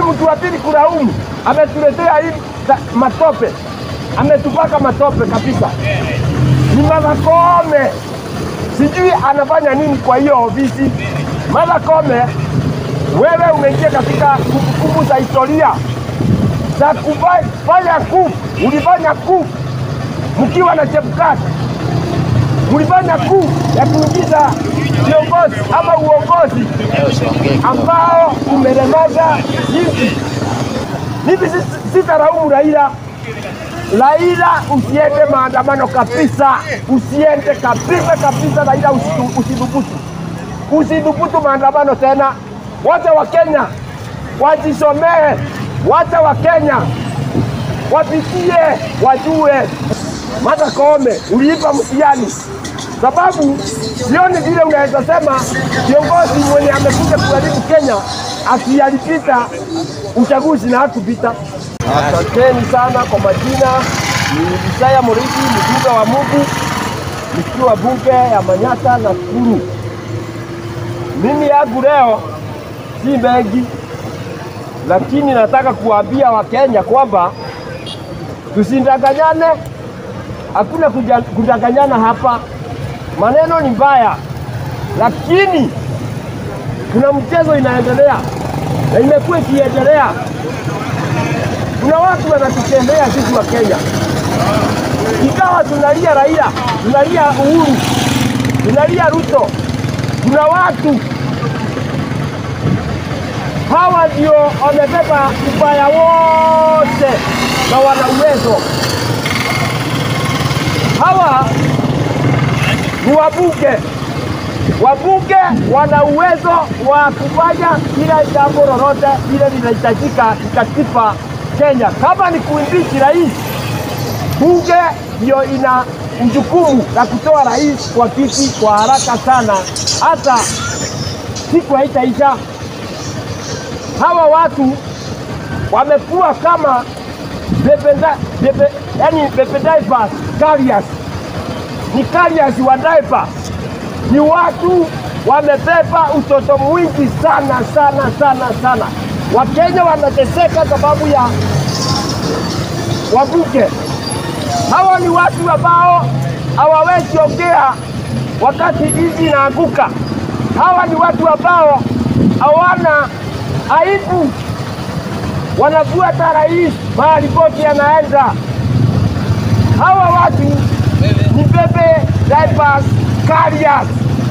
mtu wa pili kulaumu, ametuletea hii ta- matope, ametupaka matope kabisa. Ni Martha Koome, sijui anafanya nini kwa hiyo ofisi. Martha Koome, wewe umeingia katika kumbukumbu za historia za kufanya kuu, ulifanya kuu mkiwa na Chebukati, mlifanya kuu ya kuingiza viongozi ama uongozi ambao umelemaza nchi. Mimi si- sitaraumu Raila. Raila, usiende maandamano kabisa, usiende kabisa kabisa. Raila, usitu- usidhubutu, usidhubutu maandamano tena. Wacha Wakenya wajisomee, wacha Wakenya wapitie, wajue. Martha Koome, uliipa mtihani, sababu sioni vile unaweza sema kiongozi mwenye amekuja kuharibu Kenya ati alipita uchaguzi na hakupita. Asanteni sana kwa majina, ni Isaya Muridi, mjumbe wa Mungu, nikiwa bunge ya Manyata na Nakuru. Mimi yangu leo si mengi, lakini nataka kuwaambia Wakenya kwamba tusidanganyane, hakuna kuja- kudanganyana hapa. Maneno ni mbaya, lakini kuna mchezo inaendelea na imekuwa ikiendelea. Kuna watu wanatutembea sisi wa Kenya, ikawa tunalia Raila, tunalia Uhuru, tunalia Ruto. Kuna watu hawa ndio wamebeba ubaya wote na wana uwezo. Hawa ni wabunge. Wabunge wana uwezo wa kufanya kila jambo lolote lile linahitajika kikatiba Kenya. Kama ni kuimbichi rais, bunge ndio ina jukumu la kutoa rais kwa kiti kwa haraka sana, hata siku haitaisha. Hawa watu wamekuwa kama bebenda, bebe, yani bebe diapers carriers, ni carriers wa diapers ni watu wamebeba utoto mwingi sana sana sana sana. Wakenya wanateseka sababu ya wabunge. Hawa ni watu ambao hawawezi ongea wakati nchi inaanguka. Hawa ni watu ambao hawana aibu, wanafuata rais mahali pote anaenda. Hawa watu ni bebe diapers carriers.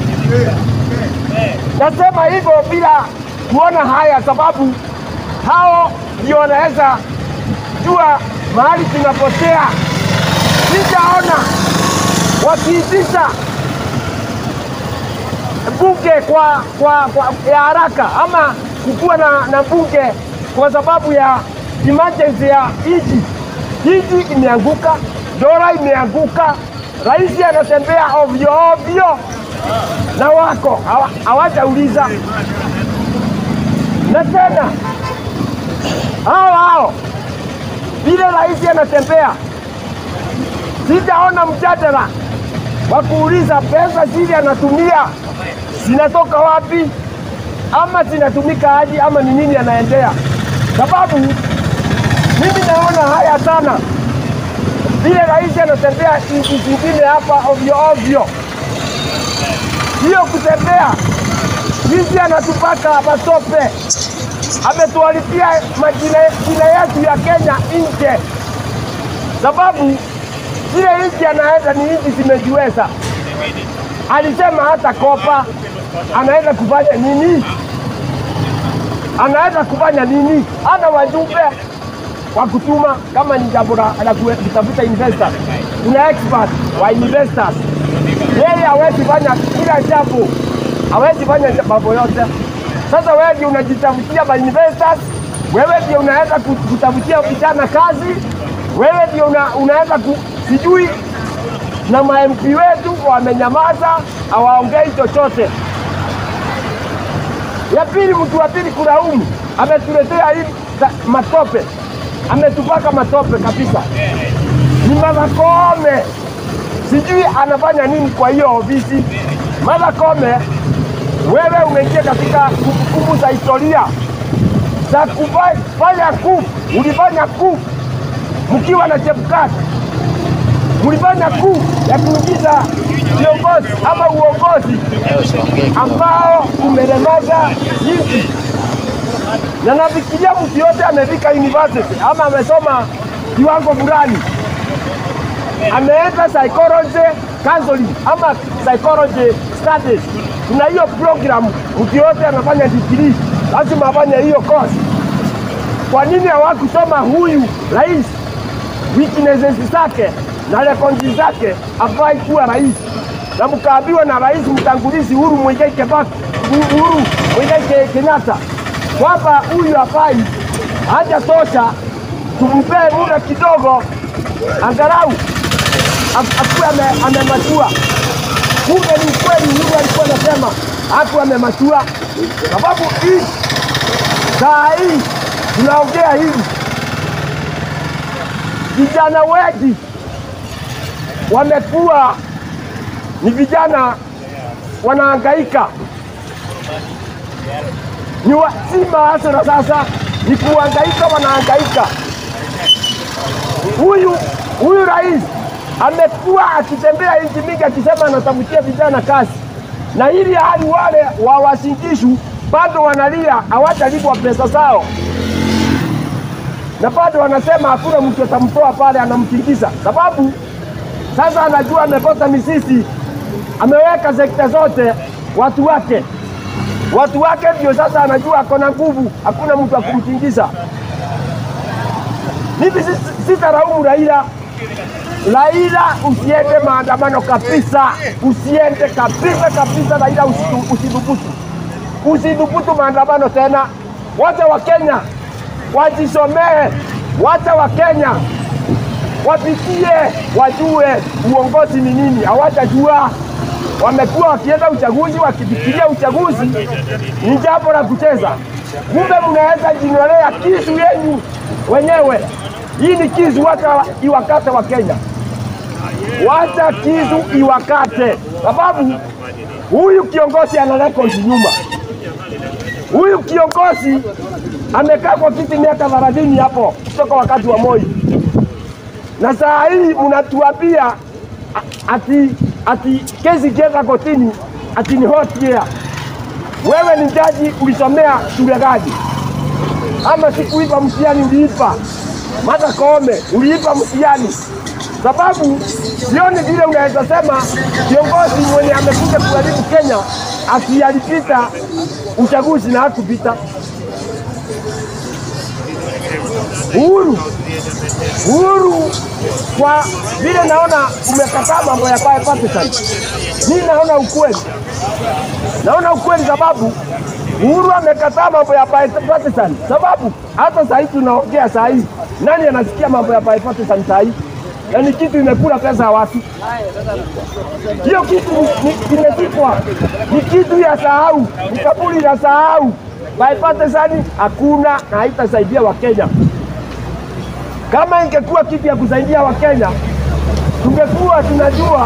Nasema hivyo bila kuona haya, sababu hao ndio wanaweza jua mahali tunapotea. Sijaona wakiitisha bunge kwa, kwa, kwa ya haraka ama kukuwa na, na bunge kwa sababu ya emergency ya nchi. Nchi imeanguka, dola imeanguka, rais anatembea ovyo ovyo na wako hawa- hawajauliza. Na tena hao hao vile rais anatembea, sijaona mjadala wa kuuliza pesa zile anatumia zinatoka wapi, ama zinatumika aje, ama ni nini anaendea, sababu mimi naona haya sana vile rais anatembea nchi zingine hapa ovyo ovyo hiyo kutembea sisi anatupaka matope, ametuharibia majina jina yetu ya Kenya nje, sababu zile nchi anaenda ni nchi zimejiweza. Alisema hata kopa anaenda kufanya nini? Anaenda kufanya nini? Hana wajumbe wa kutuma kama ni jambo la la kutafuta investors. Kuna expert wa investors yeye hawezi fanya kila jambo, hawezi fanya mambo yote. Sasa wewe ndio unajitafutia ma investors, wewe ndio unaweza ku- kutafutia vijana kazi, wewe ndio una, unaweza ku, sijui na ma MP wetu wamenyamaza, hawaongei chochote. Ya pili, mtu wa pili kulaumu, ametuletea hii ta- matope, ametupaka matope kabisa. Ni Martha Koome, sijui anafanya nini kwa hiyo ofisi. Martha Koome, wewe umeingia katika kumbukumbu za historia za kufanya coup. Ulifanya coup mkiwa na Chebukati, mlifanya coup ya kuingiza viongozi ama uongozi ambao umelemaza nchi, na nafikiria mtu yote amefika university ama amesoma kiwango fulani, ameenda psychology counseling ama psychology studies. Kuna hiyo program, mtu yote anafanya degree lazima afanye hiyo course. Kwa nini hawakusoma huyu rais weaknesses zake na rekodi zake afai kuwa rais, na mkaambiwa na rais mtangulizi Uhuru Muigai Kibaki, Uhuru Muigai Kenyatta kwamba huyu hafai, hajatosha, tumpee muda kidogo angalau akuwe amematua. Kumbe ni kweli, Uhuru alikuwa anasema hapo amematua, sababu hii saa hii tunaongea hivi vijana wengi wamekuwa ni vijana wanahangaika, ni wa, si maasira sasa, ni kuhangaika, wanahangaika. Huyu huyu rais amekuwa akitembea nchi mingi akisema anatafutia vijana kazi, na ili hali wale wa Wasingishu bado wanalia hawajalipwa pesa zao na bado wanasema hakuna mtu atamtoa pale, anamtingiza sababu sasa anajua amepata misisi, ameweka sekta zote watu wake, watu wake ndio sasa anajua ako na nguvu, hakuna mtu akumtingiza. Mimi sitaraumu Raila. Raila, usiende maandamano kabisa, usiende kabisa kabisa. Raila, usidhubutu, usidhubutu maandamano tena. Wacha Wakenya wajisomee, wacha Wakenya wapitie, wajue uongozi ni nini. Hawatajua, wamekuwa wakienda uchaguzi wakifikiria uchaguzi ni jambo la kucheza, kumbe mnaweza jinolea kisu yenyu wenyewe. Hii ni kisu, wacha iwakate wa Kenya, wacha kisu iwakate, sababu huyu kiongozi ana rekodi nyuma. Huyu kiongozi amekaa kwa kiti miaka thelathini hapo kutoka wakati wa Moi, na saa hii mnatuambia ati ati kesi ikienda kotini ati ni hot year. Wewe ni jaji, ulisomea shule gani? Ama sikuipa mtihani uliipa? Martha Koome uliipa mtihani? Sababu sioni vile unaweza sema kiongozi mwenye amekuja kuharibu Kenya ati alipita uchaguzi na hakupita. Uhuru, Uhuru, kwa vile naona umekataa mambo ya bipartisan, mi naona ukweli, naona ukweli sababu Uhuru amekataa mambo ya bipartisan, sababu hata saa hii tunaongea saa hii, nani anasikia mambo ya bipartisan saa hii? Na ni kitu imekula pesa ya watu, hiyo kitu kimezikwa, ni kitu ya sahau, ni kaburi ya sahau. Bipartisan hakuna na haitasaidia Wakenya. Kama ingekuwa kitu ya kusaidia Wakenya, tungekuwa tunajua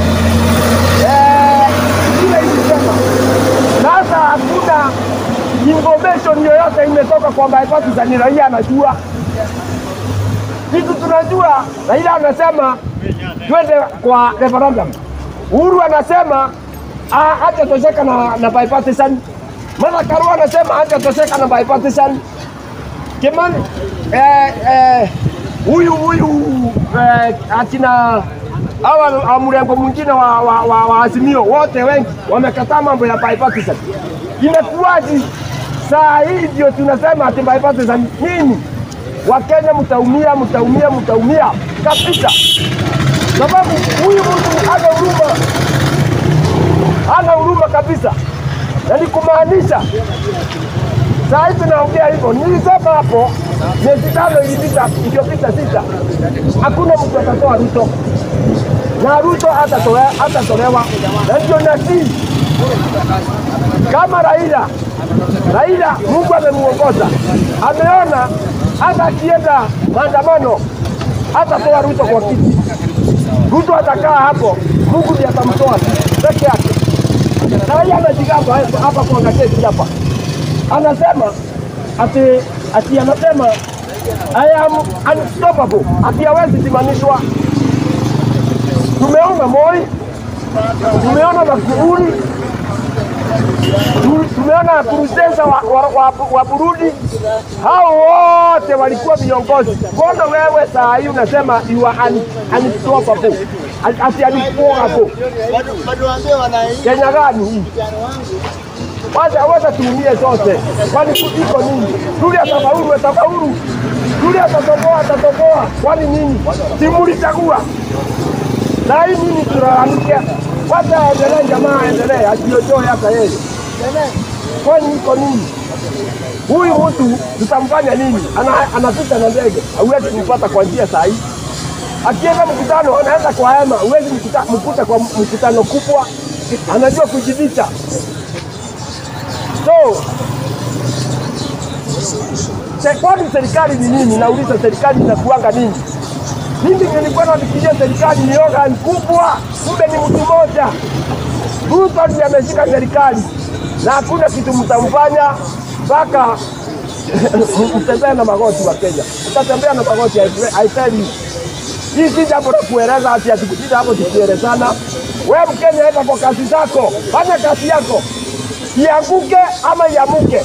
vile eh, ilisema. Sasa hakuna information yoyote imetoka kwa bipartisan, raia anajua kitu tunajua. Raila anasema twende kwa referendum, Uhuru anasema hajatosheka na, na bipartisan. Martha Karua anasema hajatosheka na bipartisan. Kimani eh, eh, huyu huyu eh, akina hawa mrengo mwingine wa, wa, wa, wa Azimio wote wengi wamekataa mambo ya bipartisan. Imekuwaje saa hii ndio tunasema ati bipartisan nini? Wakenya mtaumia, mtaumia, mtaumia kabisa, sababu huyu mtu ana huruma, ana huruma kabisa, na ni kumaanisha saa hii tunaongea hivyo. Nilisema hapo miezi tano ilipita, iliyopita sita, hakuna mtu atatoa Ruto na Ruto hatatolewa, na ndio nasi kama Raila. Raila Mungu amemuongoza, ameona hata akienda maandamano hatatoa Ruto kwa kiti. Ruto atakaa hapo, Mungu ndiye atamtoa peke yake. Na yeye amejigamba hapa kwa gazeti hapa, anasema ati ati anasema I am unstoppable, ati hawezi simamishwa. Tumeona Moi, tumeona Magufuli, tu- tumeona Nkurunziza wa, wa, wa, wa Burundi. Hao wote walikuwa viongozi. Mbona wewe saa hii unasema you are un, unstoppable, ati unstoppable? Bado waambie wananchi Kenya gani hii? Wacha wacha tuumie zote, kwani iko nini? Yule atafaulu, atafaulu. Yule atatoboa, atatoboa. Kwani nini? Si mlichagua? Na hii nini tulalamike? Wacha aendelee, jamaa aendelee, ajiojoe hata yeye. Kwani iko nini? Huyu mtu tutamfanya nini? Ana, anapita na ndege, hauwezi kumpata kwa njia saa hii. Akienda mkutano anaenda kwa hema, huwezi mkuta, mkuta kwa mkutano kubwa, anajua kujificha. So se- kwani serikali ni nini? Nauliza, serikali inakuanga nini? Mimi nilikuwa nafikiria serikali ni organ kubwa, kumbe ni mtu mmoja. Ruto ndiye ameshika serikali na hakuna kitu mtamfanya mpaka mtembee na magoti wa Kenya, utatembea na magoti. I swear- I tell you, hii si jambo la kueleza ati atukujita hapo tukielezana. Wewe Mkenya, enda kwa kazi zako, fanya kazi yako, ianguke ama iamuke.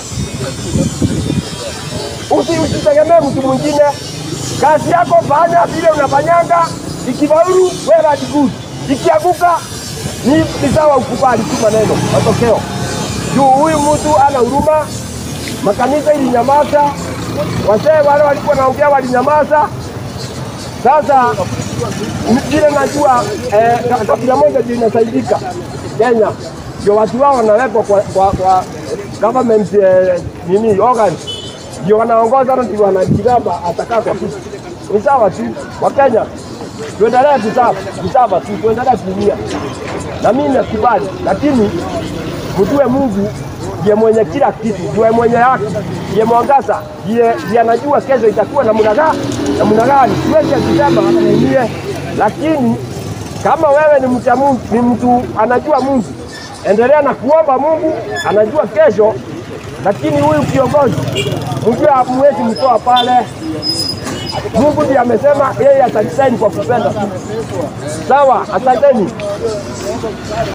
Usi- Usitegemee mtu mwingine. Kazi yako fanya vile unafanyanga, ikifaulu wewe are good, ikianguka ni, ni sawa, ukubali tu maneno matokeo. Juu huyu mtu ana huruma, makanisa ilinyamaza, wazee wale walikuwa naongea walinyamaza. Sasa vile najua eh, ka- kabila moja ndio inasaidika Kenya, ndio watu wao wanawekwa kwa, kwa, kwa government eh, nini organs ndio wanaongoza na ndio wanajigamba atakaa kwa kiti. Ni sawa tu wa Kenya, tuendelee kusava kusava tu, tuendelee kuumia, na mimi nakubali, lakini mjue Mungu ndiye mwenye kila kitu, ndiye mwenye haki, ndiye mwangaza, ndiye ndiye anajua kesho itakuwa namna gani namna gani. Siwezi kusema mwenyewe, lakini kama wewe ni mcha Mungu, ni mtu anajua Mungu, endelea na kuomba Mungu, anajua kesho. Lakini huyu kiongozi mjue, hamwezi mtoa pale. Mungu ndiye amesema yeye atasaini kwa kupenda tu. Sawa, asanteni.